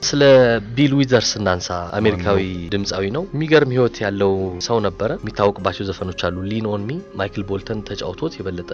ስለ ቢል ዊዘርስ እናንሳ። አሜሪካዊ ድምፃዊ ነው። የሚገርም ህይወት ያለው ሰው ነበረ። የሚታወቅባቸው ዘፈኖች አሉ። ሊን ኦን ሚ ማይክል ቦልተን ተጫውቶት የበለጠ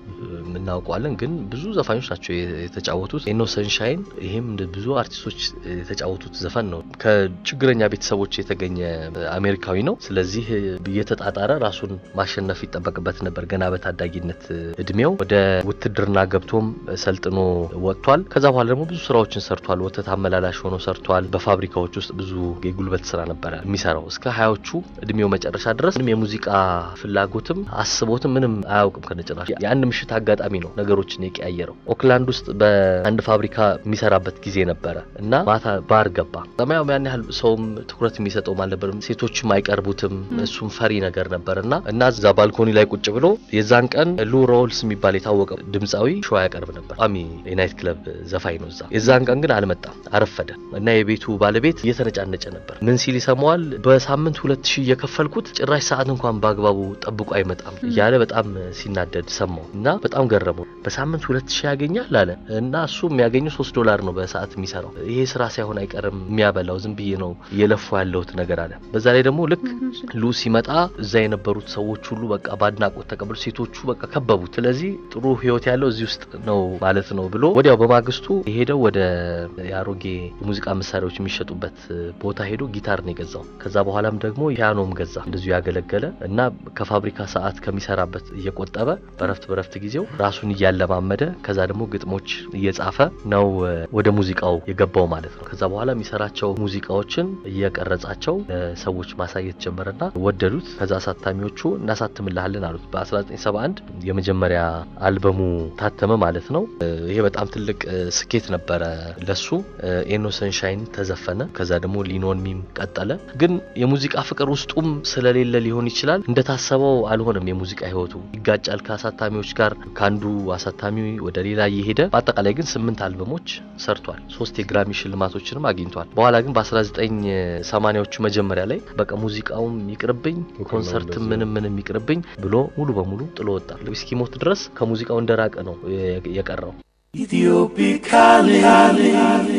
እናውቀዋለን፣ ግን ብዙ ዘፋኞች ናቸው የተጫወቱት። ኤኖ ሰንሻይን፣ ይሄም ብዙ አርቲስቶች የተጫወቱት ዘፈን ነው። ከችግረኛ ቤተሰቦች የተገኘ አሜሪካዊ ነው። ስለዚህ እየተጣጣረ ራሱን ማሸነፍ ይጠበቅበት ነበር። ገና በታዳጊነት እድሜው ወደ ውትድርና ገብቶም ሰልጥኖ ወጥቷል። ከዛ በኋላ ደግሞ ብዙ ስራዎችን ሰርቷል። ወተት አመላላሽ ሆኖ ሰርቷል። በፋብሪካዎች ውስጥ ብዙ የጉልበት ስራ ነበረ የሚሰራው እስከ ሀያዎቹ እድሜው መጨረሻ ድረስ ምንም የሙዚቃ ፍላጎትም አስቦትም ምንም አያውቅም ከነጭራሽ። የአንድ ምሽት አጋጣሚ ነው ነገሮችን የቀያየረው። ኦክላንድ ውስጥ በአንድ ፋብሪካ የሚሰራበት ጊዜ ነበረ እና ማታ ባር ገባ። ሰማያው ያን ያህል ሰውም ትኩረት የሚሰጠውም አልነበርም። ሴቶችም አይቀርቡትም። እሱም ፈሪ ነገር ነበር እና እና እዛ ባልኮኒ ላይ ቁጭ ብሎ የዛን ቀን ሉ ሮልስ የሚባል የታወቀ ድምፃዊ ሾው ያቀርብ ነበር። ቋሚ የናይት ክለብ ዘፋኝ ነው እዛ። የዛን ቀን ግን አልመጣም፣ አረፈደ እና የቤቱ ባለቤት እየተነጫነጨ ነበር። ምን ሲል ይሰማዋል? በሳምንት ሁለት ሺህ እየከፈልኩት ጭራሽ ሰዓት እንኳን በአግባቡ ጠብቆ አይመጣም እያለ በጣም ሲናደድ ሰማው እና በጣም ገረመው። በሳምንት ሁለት ሺህ ያገኛል አለ እና እሱ የሚያገኘው ሶስት ዶላር ነው በሰዓት የሚሰራው። ይሄ ስራ ሳይሆን አይቀርም የሚያበላው ዝም ብዬ ነው እየለፉ ያለሁት ነገር አለ። በዛ ላይ ደግሞ ልክ ሉ ሲመጣ እዛ የነበሩት ሰዎች ሁሉ በቃ በአድናቆት ተቀበሉ። ሴቶቹ በቃ ከበቡት። ስለዚህ ጥሩ ህይወት ያለው እዚህ ውስጥ ነው ማለት ነው ብሎ ወዲያው በማግስቱ የሄደው ወደ የአሮጌ የሙዚቃ መሳሪያዎች የሚሸጡበት ቦታ ሄዶ ጊታር ነው የገዛው። ከዛ በኋላም ደግሞ ፒያኖም ገዛ። እንደዚሁ ያገለገለ እና ከፋብሪካ ሰዓት ከሚሰራበት እየቆጠበ በረፍት በረፍት ጊዜው ራሱን እያለማመደ ከዛ ደግሞ ግጥሞች እየጻፈ ነው ወደ ሙዚቃው የገባው ማለት ነው። ከዛ በኋላ የሚሰራቸው ሙዚቃዎችን እየቀረጻቸው ለሰዎች ማሳየት ጀመረና ወደዱት። ከዛ አሳታሚዎቹ እናሳትምልሃለን አሉት። በ1971 የመጀመሪያ አልበሙ ታተመ ማለት ነው። ይሄ በጣም ትልቅ ስኬት ነበረ ለሱ። ኤኖ ሰንሻይን ተዘፈነ። ከዛ ደግሞ ሊኖን ሚም ቀጠለ። ግን የሙዚቃ ፍቅር ውስጡም ስለሌለ ሊሆን ይችላል እንደታሰበው አልሆነም። የሙዚቃ ህይወቱ ይጋጫል ከአሳታሚዎች ጋር ከአንዱ አሳታሚ ወደ ሌላ እየሄደ በአጠቃላይ ግን ስምንት አልበሞች ሰርቷል። ሶስት የግራሚ ሽልማቶችንም አግኝቷል። በኋላ ግን በ1980ዎቹ መጀመሪያ ላይ በቃ ሙዚቃውም ይቅርብኝ፣ ኮንሰርትም ምንም ምንም ይቅርብኝ ብሎ ሙሉ በሙሉ ጥሎ ወጣ። እስኪሞት ድረስ ከሙዚቃው እንደራቀ ነው የቀረው። Ethiopic calling.